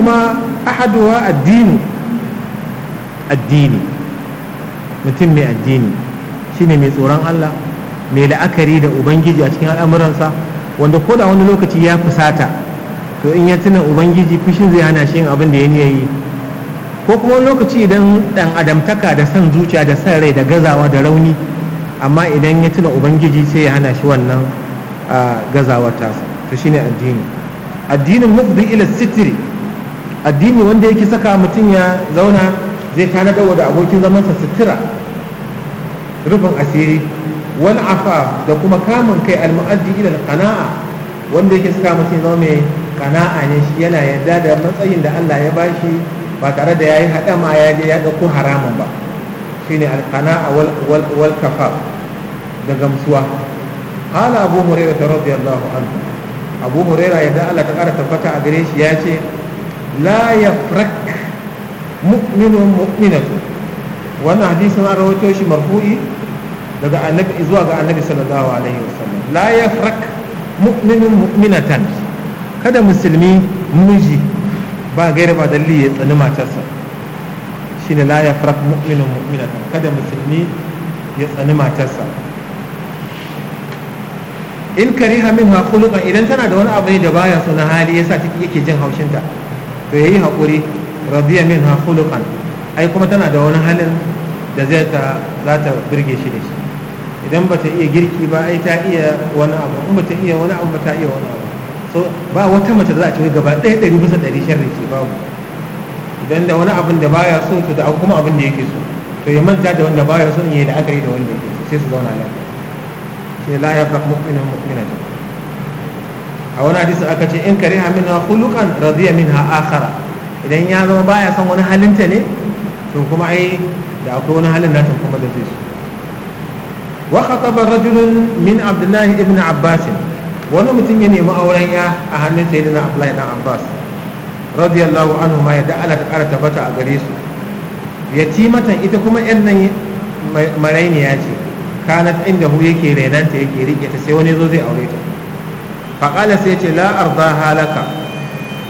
ahaduhuma ahaduwa addini addini mutum mai addini shine mai tsoron Allah mai la'akari da ubangiji a cikin al'amuransa wanda ko da wani lokaci ya fusata to in ya tuna ubangiji fushin zai hana shi yin abin da ya niya yi ko kuma wani lokaci idan dan adamtaka da son zuciya da son rai da gazawa da rauni amma idan ya tuna ubangiji sai ya hana shi wannan gazawar tasa to shine addini addinin mufdi ila sitiri addini wanda yake saka mutum ya zauna zai tanadar da abokin zamansa sutura rufin asiri wal afa da kuma kamun kai almu'addi ila qana'a wanda yake saka mutum zama mai qana'a ne shi yana yarda da matsayin da Allah ya bashi ba tare da yayi hadama ya je ya dauko haramun ba shine alqana'a wal wal wal kafa da gamsuwa qala abu hurairah radiyallahu anhu abu hurairah yadda Allah ta kara tabbata a gare shi ya ce la yafrak mu'minun mu'minatu wannan hadisin an rawaito shi marfu'i daga annabi zuwa ga annabi sallallahu alaihi wasallam la yafrak mu'minun mu'minatan kada musulmi miji ba gaira ba dalili ya tsani matarsa shine la yafrak mu'minun mu'minatan kada musulmi ya tsani matarsa in kariha minha khuluqan idan tana da wani abu ne da baya so na hali yasa take yake jin haushinta to yayi hakuri radiya minha khuluqan ai kuma tana da wani halin da zai ta za ta birge shi da shi idan ba ta iya girki ba ai ta iya wani abu in ba ta iya wani abu ba ta iya wani abu so ba wata mace da za a ce gaba ɗaya ɗari bisa ɗari sharri ce babu idan da wani abin da baya so to da kuma abin da yake so to ya manta da wanda baya so ya yi la'akari da wanda yake so sai su zauna lafiya sai la yafraq mu'minun mu'minatan a wani hadisi aka ce in kariha minha khuluqan radiya minha akhara idan ya zama baya son wani halinta ne to kuma ai da akwai wani halin nata kuma da zai so wa khataba rajulun min abdullahi ibn abbas wani mutum ya nemi auren ya a hannun sayyidina abdullahi dan abbas radiyallahu anhu ma yadda Allah ta kara tabbata a gare su yatimatan ita kuma yan nan marainiya ce kanat inda hu yake renanta yake rike ta sai wani zo zai aure ta faƙala sai ce la arda halaka